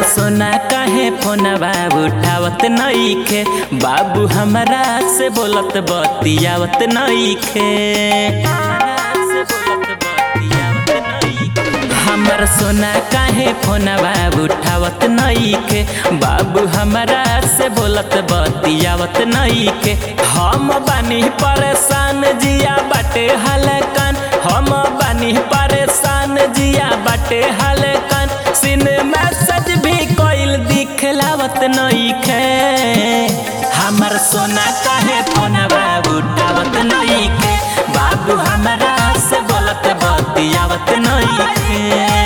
सोना काहे फोनवा उठावत नइखे बाबू हमरा से बोलत बतियावत नइखे हमर सोना काहे फोनवा उठावत नइखे बाबू हमरा से बोलत बतियावत नइखे हम बानी परेशान जिया बाटे हलकन हम बानी परेशान जिया बाटे हलकन सिन मैसेज भी कोइल दिखलावत नइखे हमर सोना काहे फोनवा उठावत नइखे बाबू हमरा से बोलत बतियावत नइखे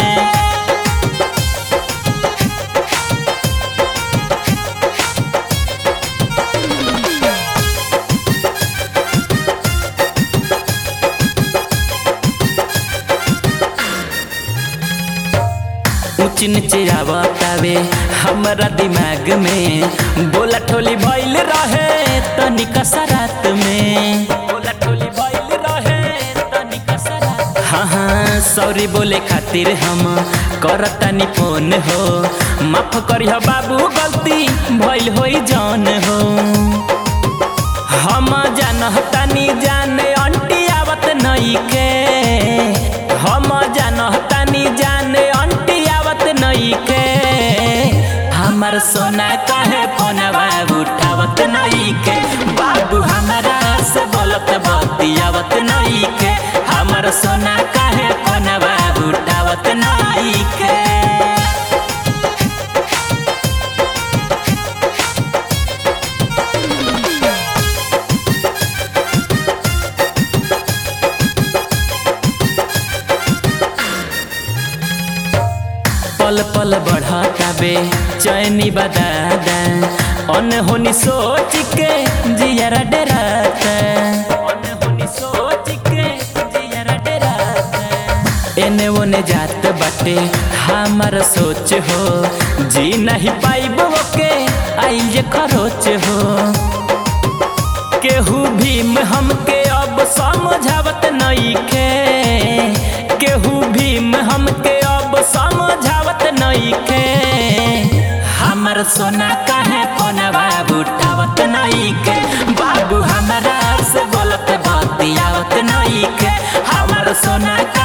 ऊंच नीचे आवतावे हमरा दिमाग में बोला ठोली भइल रहे तनिका सरात में बोला ठोली भइल रहे तनिका सरात हाँ हाँ सॉरी बोले खातिर हम करतानी फोन हो माफ करिह बाबू गलती भइल होई जौन हो हम जानतानी जाने अंटी आवत नइखे हम जानतानी जाने अंटी आवत नइखे हमर सोना काहे फोनवा उठावत नइखे बाबू हमरा से बोलत बतियावत नइखे हमर सोना काहे फोनवा उठावत नइखे पल पल बढ़ताबे चैनी बदादा अनहोनी सोच के जियरा डराता अनहोनी सोच के जियरा डराता एने ओने जात बाटे हमार सोच हो जी नहीं पाइब के आइल जे खरोच हो केहू भीम हमके अब समझावत नइखे केहू भीम हमके अब समझावत नइखे हमर सोना काहे फोनवा उठावत नइखे बाबू हमरा से बोलत बतियावत नइखे हमर सोना